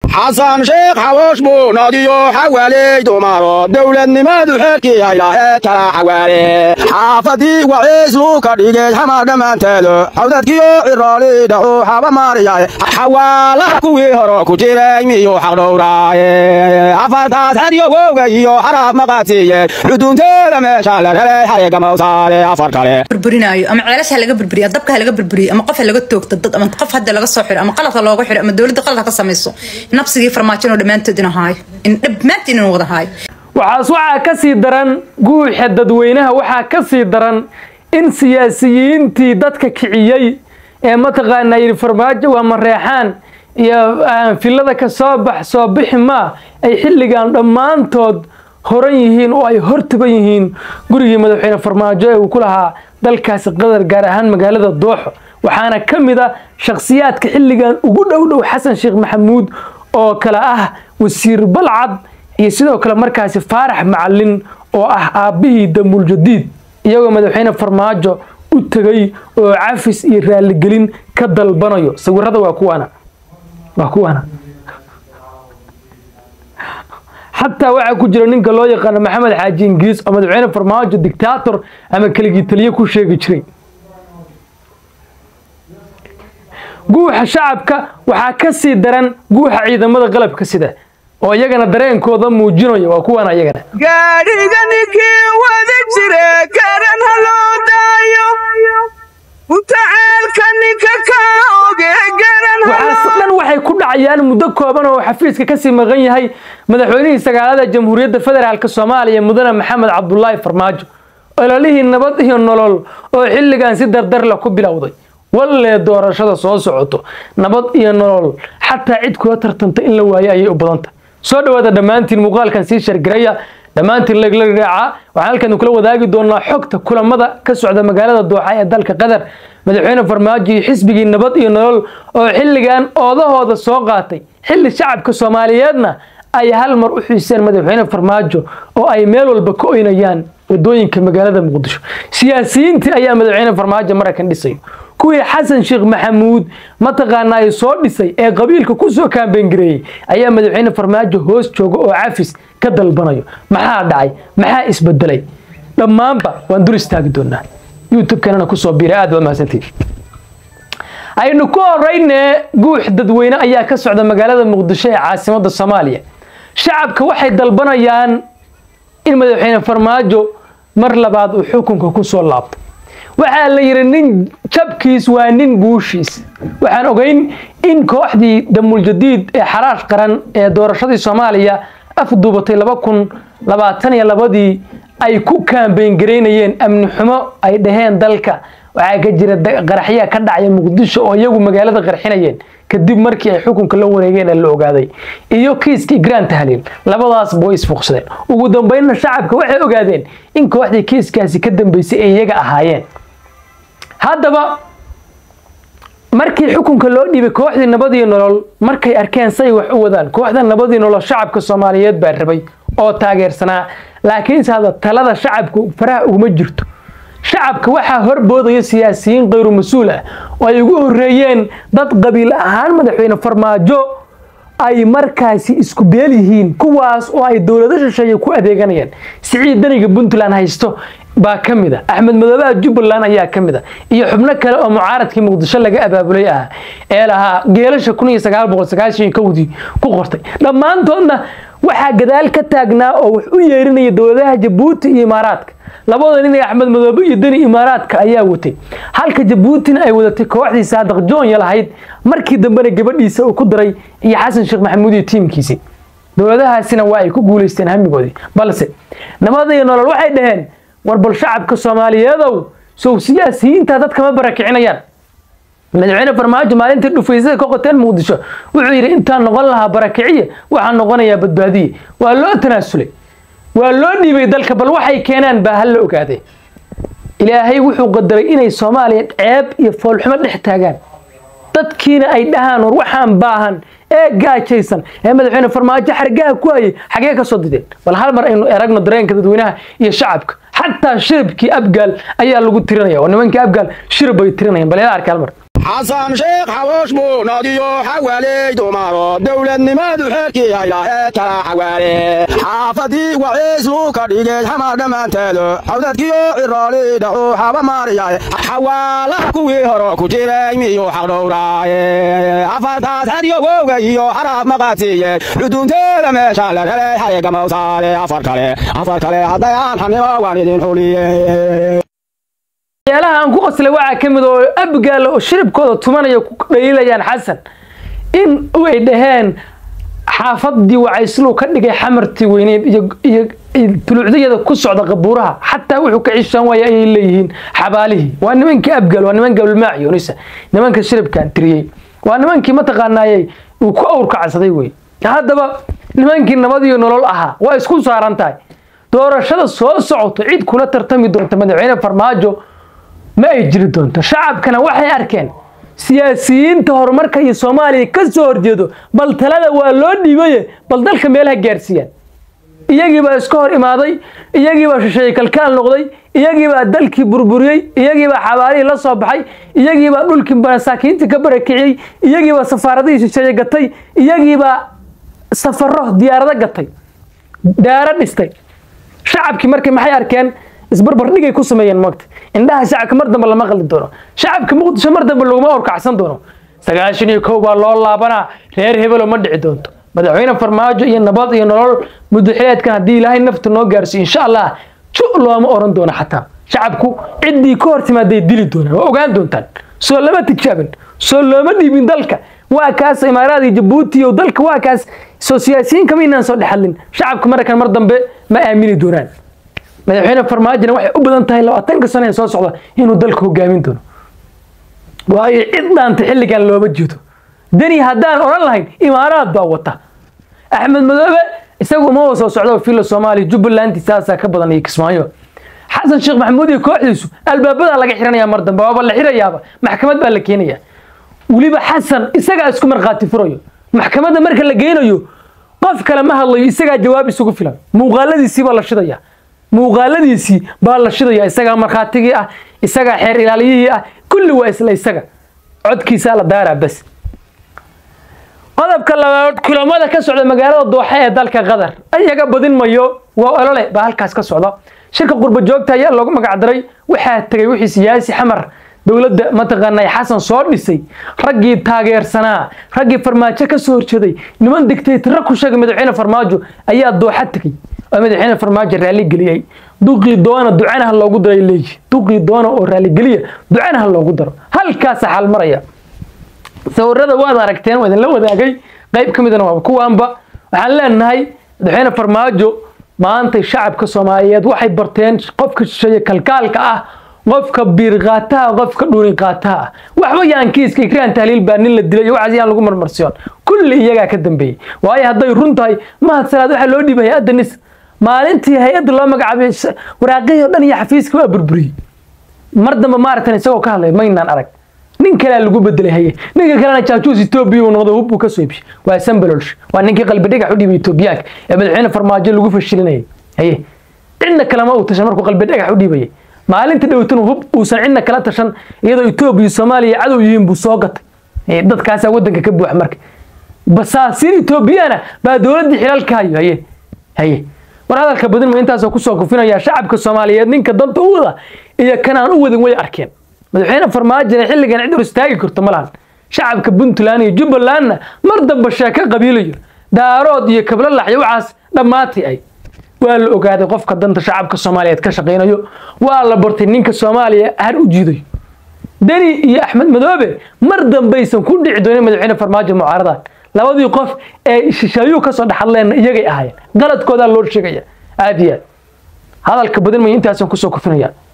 xasan sheekh xawoosh buu nadiyo xawaaley dumaro dowladnimadu xeerkii ay lahayd kala xawaale xaafadii waciislu ka dhigay xamar dhammaanteedu xawdadkiyo ciroolidha uu xaba maariyay xawaalaha kuwii hore ku jiray miyuu xaqdhowraaye afartaas xeryo wowga iyo xaraab maqaadsiiye xudunteeda meesha la helay xariga mawsaare afar kale burburinaayo ama ceelasha laga burburiyo dabka laga burburiyo ama qof laga toogto dad ama qof hadda laga soo xiro ama qaladka looga xiro ama dowladda qaladka ka samayso nabsigii farmaajo inuu dhammaantood inuu haayo in dhammaantiin inuu wada haayo waxaas waxaa ka sii daran guuxa dadweynaha waxaa ka sii daran in siyaasiyiintii dadka kiciyey ee mataqaanaa yidhi farmaajo waa mareexaan iyo filada ka soo bax soo bixi maa ay xilligan dhammaantood horan yihiin oo ay hortaban yihiin gurigii madaxweyne farmaajo ee uu ku lahaa dalkaasi qatar gaar ahaan magaalada dooxo waxaana ka mid a shakhsiyaadka xilligan ugu dhow dhow xasan sheekh maxamuud oo kale ah wasiir balcad iyo sidoo kale markaasi faarax macalin oo ah aabbihii damuuljadiid iyagoo madaxweyne farmaajo u tegay oo cafis iyo raaligelin ka dalbanayo sawirada waa kuwaana waa kuwaana xataa waxaa ku jira ninka loo yaqaano maxamed xaaji ingiriis oo madaxweyne farmaajo dictaator ama keligii taliye ku sheegi jiray guuxa shacabka waxaa ka sii daran guuxa ciidamada qalabka sida oo iyagana dareenkooda muujinaya waa kuwan iyagana gaadhiga ninkii wada jire garan ha loo daayo mutaceelka ninka ka oge garan waxaas dhan waxay ku dhacayaan muddo kooban oo xafiiska kasii maqan yahay madaxweynihii sagaalada jamhuuriyadda federaalk soomaaliya mudane maxamed cabdulaahi farmaajo ololihii nabad iyo nolol oo xilligan si dardarla ku bilowday wallee doorashada soo socoto nabad iyo nolol xataa cid kula tartanta in la waayo ayay u badanta soo dhawaada dhammaantiin muuqaalkan sii shargaraya dhammaantiin legla raaca waxaan halkan kula wadaagi doonaa xogta kulamada ka socda magaalada dooxa ee dalka qatar madaxweyne farmaajo iyo xisbigii nabad iyo nolol oo xilligan oodahooda soo qaatay xilli shacabka soomaaliyeedna ay hal mar u xiiseen madaxweyne farmaajo oo ay meel walba ka oynayaan wadooyinka magaalada muqdisho siyaasiyiintii ayaa madaxweyne farmaajo maraykan dhisayo kuwii xasan sheekh maxamuud mataqaana ay soo dhisay ee qabiilka kusoo kaambengareeyey ayaa madaxweyne farmaajo hoos jooga oo cafis ka dalbanayo maxaa dhacay maxaa isbedelay dhammaanba waan dur istaagi doonaa youtube-kanana kusoo biira aad waa mahadsantiin aynu ku horeyne guux dadweyne ayaa ka socda magaalada muqdisho ee caasimada soomaaliya shacabka waxay dalbanayaan in madaxweyne farmaajo mar labaad uu xukunka kusoo laabto waxaa la yidhi nin jabkiis waa nin guushiis waxaan ogeyn in kooxdii damuuljadiid ee xaraash qaran ee doorashadii soomaaliya afduubatay laba kun labaatan iyo labadii ay ku kaambeyn garaynayeen amni xumo ay dhaheen dalka waxaa ka jira qaraxyaa ka dhacaya muqdisho oo iyagu magaalada qarxinayeen kadib markii ay xukunka la wareegeen ee la ogaaday iyo kiiskii grand tahliil labadaasba way isfuqsadeen ugu dambeynna shacabka waxay ogaadeen in kooxdii kiiskaasi ka dambeysay ay iyaga ahaayeen haddaba markii xukunka loo dhiibay kooxdii nabad iyo nolol markay arkeen say wax u wadaan kooxda nabad iyo nolol shacabka soomaaliyeed baa rabay oo taageersanaa laakiinse hadda talada shacabku faraha uguma jirto shacabka waxaa horboodaya siyaasiyiin kayru mas-uul ah oo ay ugu horeeyeen dad qabiil ahaan madaxweyne farmaajo ay markaasi isku beel yihiin kuwaas oo ay dowlado shisheeye ku adeeganayaan siciid daniga puntland haysto baa ka mid a axmed madoobaha jubbaland ayaa ka mid a iyo xubno kale oo mucaaradkii muqdisho laga abaabulay ah ee lahaa geelasha kun iyo sagaal boqol sagaashan kowdii ku qortay dhammaantoodna waxaa gadaal ka taagnaa oo wax u yeerinaya dowladaha jabuuti iyo imaaraadka labada nin ee axmed madoobe iyo deni imaaraadka ayaa watay halka jabuutina ay wadatay kooxdii saadaq joonya lahayd markii dambena gabadhiisa uu ku daray iyo xasan sheekh maxamuud iyo tiimkiisii dowladahaasina waa ay ku guulaysteen hamigoodii balse nabada iyo nolol waxay dhaheen war bal shacabka soomaaliyeedow sow siyaasiyiinta dadka ma barakicinayaan madaxweyne farmaajo maalintii dhufaysada ka qoteen muqdisho wuxuu yidhi intaan noqon lahaa barakiciye waxaan noqonayaa badbaadiye waa loo tanaasulay waa loo dhiibay dalka bal waxay keenaan baa hal la ogaaday ilaahay wuxuu qadaray inay soomaaliya ceeb iyo foolxumo dhex taagaan dadkiina ay dhahaan war waxaan baahan ee gaajaysan ee madaxweyne farmaajo xargaha ku hayay xagee ka soo dideen bal hal mar aynu eragno dareenka dadweynaha iyo shacabka xataa shirabkii abgaal ayaa lagu tirinaya oo nimankii abgaal shirab bay tirinayaan bal ila arka hal mar xasan sheekh xawoosh buu nadiyo xawaaley dumaro dowladnimadu xeerkii haylahee kala xawaale xaafadii waciisu ka dhigay xamar dhammaanteedu xawdadkiyo cirooli dhaxu haba maariyaye xawaalaha kuwii horo ku jiray miyuu xaqdhowraaye afartaas xadyogowga iyo xaraab maqaadsiiye xudunteeda meesha la helay xariga mawsaale afar kale afar kale haddayaan xamimo waan idin xuliye waxyaalaha aan ku qoslay waxaa ka mid oo abgaala oo shiribkooda tumanaya ku dhaliilayaan xasan in ay dhaheen xaafadii wacayslu ka dhigay xamartii weyneed iyo iyo tuluucdayada ku socda qabuuraha xataa wuxuu ka cishaan waaya ayay leeyihiin xabaalihii waa nimankii abgaal waa niman gablmaac yunisa nimanka shiribkaan tiriyey waa nimankii mataqaanaayey uu ku awrka cadsaday wey haddaba nimankii nabad iyo nolol ahaa waa isku saaran tahay doorashada soo socoto cid kula tartami doonta madaxweyne farmaajo ma ay jiri doonto shacabkana waxay arkeen siyaasiyiinta horumarka iyo soomaaliya ka soo horjeedo bal talada waa loo dhiibaye bal dalka meelaha gaarsiiyaan iyagiibaa iska hor imaaday iyagiibaa shisheeye kalkaal noqday iyagiibaa dalkii burburiyey iyagiibaa xabaalihii la soo baxay iyagiibaa dhulkii masaakiintii ka barakiciyey iyagiibaa safaaradihii shisheeye gatay iyagiibaa safaro diyaarado gatay daaro dhistay shacabkii markay maxay arkeen isbarbardhigay ku sameeyeen maagta indhaha shacabka mar dambe lama qaldi doono shacabka muqdisho mar dambe laguma orkacsan doono sagaashan iyo kow baa loo laabanaa reer hebelo ma dhici doonto madaxweyne farmaajo iyo nabad iyo nolol mudaxileedkan haddii ilaahay nafta noo gaarsiiyo insha allah ju looma oran doono xataa shacabku ciddii ka hor timaaday dili doonaan waa ogaan doontaan soo lama tijaabin soo looma dhiibin dalka waa kaas imaaraad iyo jabuuti iyo dalka waa kaas soo siyaasiyiin kama inaan soo dhexadlin shacabka markan mar dambe ma aamini doonaan madaxweyne farmaajona waxay u badan tahay labaatanka sano ee soo socda inuu dalka hogaamin doono waayo cid dhaanta xilligan looma jeedo deni haddaan odhan lahayn imaaraad baa wata axmed madoobe isagu uma soo socdo filo soomaaliya jubbaland saasaa ka badan iyo kismaayo xasan sheekh maxamuud iyo kooxdiisu albaabadaa laga xiranaya mar dambe waaba la xirayaaba maxkamad baa la keenaya weliba xasan isagaa isku markhaati furayo maxkamadda marka la geynayo qof kale ma hadlayo isagaa jawaab isugu filan muuqaaladiisii baa la shidaya muuqaaladiisii baa la shidaya isagaa markhaatigii ah isagaa xeer ilaaliyihii ah kulli waa isla isaga codkiisaa la daaraa bas qodobka labaad kulamada ka socda magaalada dooxe ee dalka qatar ayaga badin mayo waa olole baa halkaas ka socda shirka qurba joogta ayaa loogu magacdaray waxaa tegay wixii siyaasi xamar dowladda mataqaanay xasan soo dhisay raggii taageersanaa raggii farmaajo ka soo horjeeday niman digtaytara ku sheegay madaxweyne farmaajo ayaa dooxa tegey oo madaxweyne farmaajo raaligeliyey duqii doona ducanaha loogu daray leeyi duqii doona oo raaligeliya ducanaha loogu daro halkaasa xal maraya sawirada waad aragteen waa idinla wadaagay qayb ka midana waa kuwaanba waxaan leenahay madaxweyne farmaajo maanta shacabka soomaaliyeed waxay barteen qofka shisheeye kalkaalka ah qofka biir qaataha qofka dhuni qaataha ah waxba yaan kiiska ikraan tahliil baa nin la dilay iyo waxaas yaan lagu marmarsiyoon kulli iyagaa ka dambeeyey waayo hadday run tahay mahad salaad waxaa loo dhiibay hay-adda nis maalintii hay-adda loo magacaabay waraaqihii o dhan iyo xafiiska waa burburiyey mar dambe maaragtan isagoo ka hadlay maynaan arag nin kalea lagu bedelay haye ninka kalena jaajuus etoobiya uu noqdo hub uu ka soo ibshay waa sambalolsh waa ninkii qalbi dhigax u dhibay etoobiyaanka ee madaxweyne farmaajo lagu fashilinayay haye cidna kalema uu tashan markuu qalbi dhagax u dhiibayay maalinta dhowtana hub uusan cidna kala tashan iyadoo etoobiya soomaaliya cadow yihiin buu soo gatay dadkaasaa waddanka ka buuxa marka basaasiin etoobiyana baa dowladdii xilaalka hayo haye haye war hadalka badin ma intaasoo kusoo kufinaya shacabka soomaaliyeed ninka danta u wada iyo kan aan u wadin way arkeen madaxweyne farmaajona xilligan cid hor istaagi karto ma lahan shacabka puntland iyo jubbalandna mar damba sheeko qabiilayo daarood iyo kablalax iyo waxaas dhammaatay ay waa la ogaaday qofka danta shacabka soomaaliyeed ka shaqaynayo waa la bartay ninka soomaaliya har u jiidayo deni iyo axmed madoobe mar dambaysan ku dhici doonin madaxweyne farmaajo mucaaradan labadii qof ee shisheeyuu kasoo dhexadleen iyagay ahaayeen qaladkoodaa loo sheegaya aad iyo aad hadalka badin mayo intaasaan kusoo kufinaya